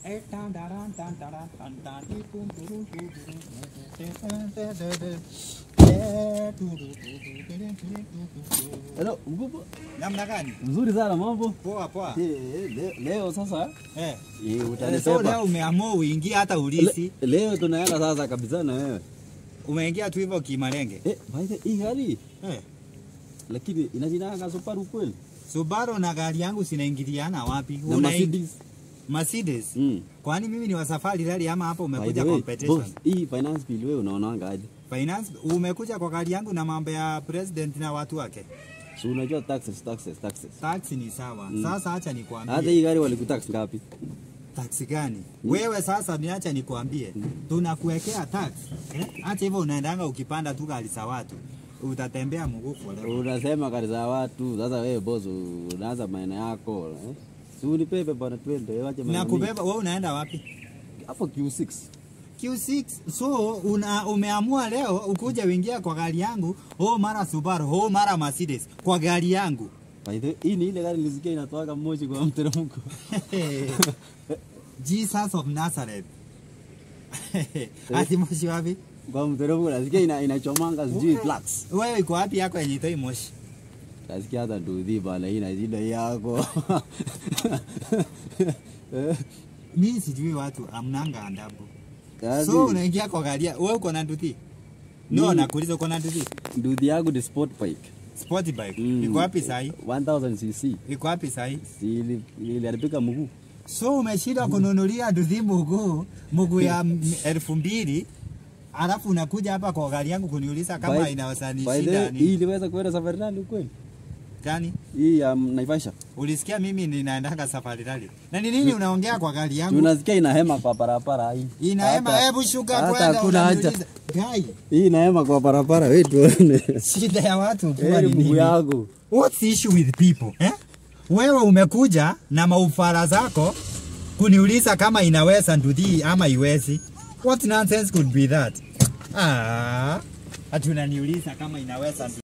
Hello, mkubwa. Namna gani? Mzuri sana mambo. Poa poa. Eh, eh, leo, leo sasa Eh. eh, Eh, So utanipepa. leo umeamua uingie hata ulisi. Le, leo tunaenda sasa kabisa na wewe. Umeingia tu hivyo kimalenge. Eh, by the hii gari Eh. lakini inajinanga Subaru kweli? Subaru na gari yangu zinaingiliana wapi? Na Una- Mercedes. Mercedes. Mm. Kwani mimi ni wa safari rally ama hapa By the umekuja way, competition? boss, hii finance bill wewe unaonanga aje? Finance umekuja kwa gari yangu na mambo ya president na watu wake. Si unajua taxes, taxes, taxes. Taxi ni sawa. Mm. Sasa acha Hata nikwambie. hii gari walikutax ngapi? Taxi gani? Wewe sasa niacha nikwambie. Tunakuwekea tax. Eh? Acha hivyo unaendanga ukipanda tu gari za watu. Utatembea mguu forever. Unasema gari za watu. Sasa wewe boss unaanza maana yako. Eh? Si unipepe bwana twende, wache Na maneno kubeba wewe unaenda wapi? mingi. Hapo Q6. Q6 so una, umeamua leo ukuja uingia kwa gari yangu oh mara Subaru oh mara Mercedes kwa gari yangu By the way, hii ni ile gari nilisikia inatoaga moshi kwa mteremko. Jesus of Nazareth ati moshi wapi Kwa mteremko nasikia ina, inachomanga sijui Okay. flux. wewe iko wapi yako yenye itoi moshi Nasikia hata nduthi bana hii na shida yako. Eh, mimi sijui watu amnanga adabu kazi, so unaingia kwa gari ya- wewe uko na nduthi no Mimi- nakuuliza uko na nduthi nduthi yangu ni sport bike. sport bike Mm. iko wapi sahi 1000 cc. iko wapi sahi Si ili- iliharibika mguu. so umeshinda kununulia nduthi mguu mguu ya m- elfu mbili alafu unakuja hapa kwa gari yangu kuniuliza kama By- inaweza by the way, nishinda hii ni iliweza kuenda safari rally kweli? gani Hii ya um, Naivasha. ulisikia mimi ninaendanga safari rally na ni nini unaongea kwa gari yangu Tunasikia inahema kwa barabara hii. inaema Hata- hebu shuka hata kwenda hakuna haja. unaniuliza gai Hii inahema kwa barabara wewe tuone. shida ya watu kuwa Heri ni mguu nini yangu. what's the issue with people eh? wewe umekuja na maufara zako kuniuliza kama inaweza nduthi ama iwezi what nonsense could be that ah ati unaniuliza kama inaweza nduthi